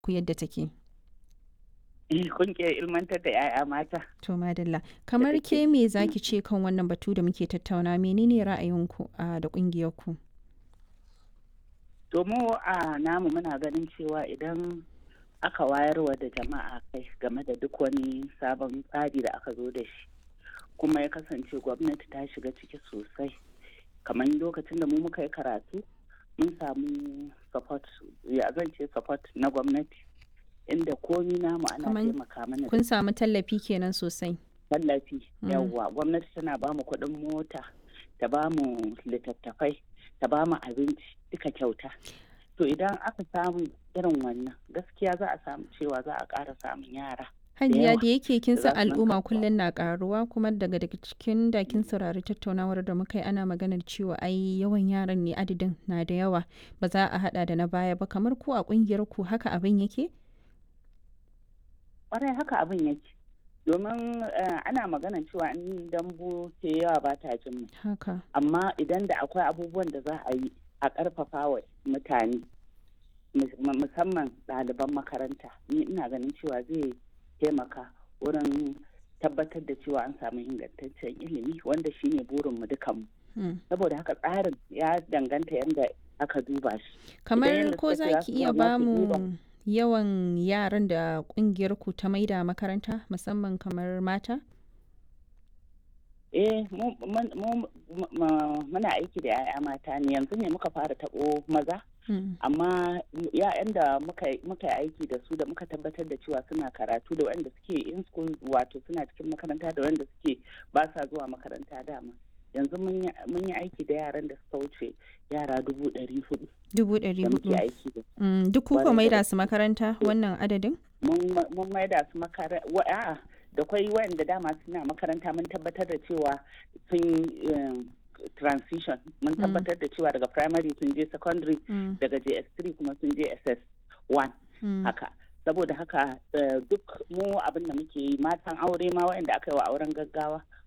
ku yadda take? Ƙungiyar ilmantar da 'ya'ya mata. To madalla. Kamar ke me zaki ce kan wannan batu da muke tattauna menene ra'ayinku a da ƙungiyarku? To mu a namu muna ganin cewa idan aka wayarwa da jama'a kai game da duk wani sabon tsari da aka zo da shi kuma ya kasance gwamnati ta shiga ciki sosai kamar lokacin da mu muka yi karatu mun samu support ya zan ce support na gwamnati inda komi namu ana taimaka mana kun samu tallafi kenan sosai tallafi yawwa gwamnati tana ba mu kuɗin mota ta ba mu littattafai ta ba mu abinci duka kyauta to idan aka samu irin wannan gaskiya za a samu cewa za a ƙara samun yara hajiya da yake kin san al'umma kullum na karuwa kuma daga daga cikin da kin saurari tattaunawar da muka yi ana maganar cewa ai yawan yaran ne adadin na da yawa ba za a hada da na baya ba kamar ku a kungiyar ku haka abin yake ƙwarai haka abin yake domin ana magana cewa in dambu ke yawa ba ta jin haka amma idan da akwai abubuwan da za a yi a ƙarfafa wa mutane musamman ɗaliban makaranta ni ina ganin cewa zai taimaka wurin tabbatar da cewa an samu ingantaccen ilimi wanda shine burinmu dukanmu saboda haka tsarin ya danganta yadda aka duba shi kamar ko za ki iya ba mu yawan yaran da kungiyar ku ta maida makaranta musamman kamar mata eh muna aiki da 'ya'ya mata ne yanzu ne muka fara taɓo maza amma ya'yan da muka yi aiki da su da muka tabbatar da cewa suna karatu da wanda suke in school wato suna cikin makaranta da wanda suke ba sa zuwa makaranta dama yanzu mun yi aiki da yaran da suka wuce yara dubu ɗari hudu dubu ɗari hudu duk kuka maida su makaranta wannan adadin mun maida su makaranta da kwai wanda dama suna makaranta mun tabbatar da cewa sun transition mun tabbatar da cewa daga primary sun je secondary daga js3 kuma sun je ss1 haka saboda haka duk mu abin da muke yi matan aure ma waɗanda aka yi wa auren gaggawa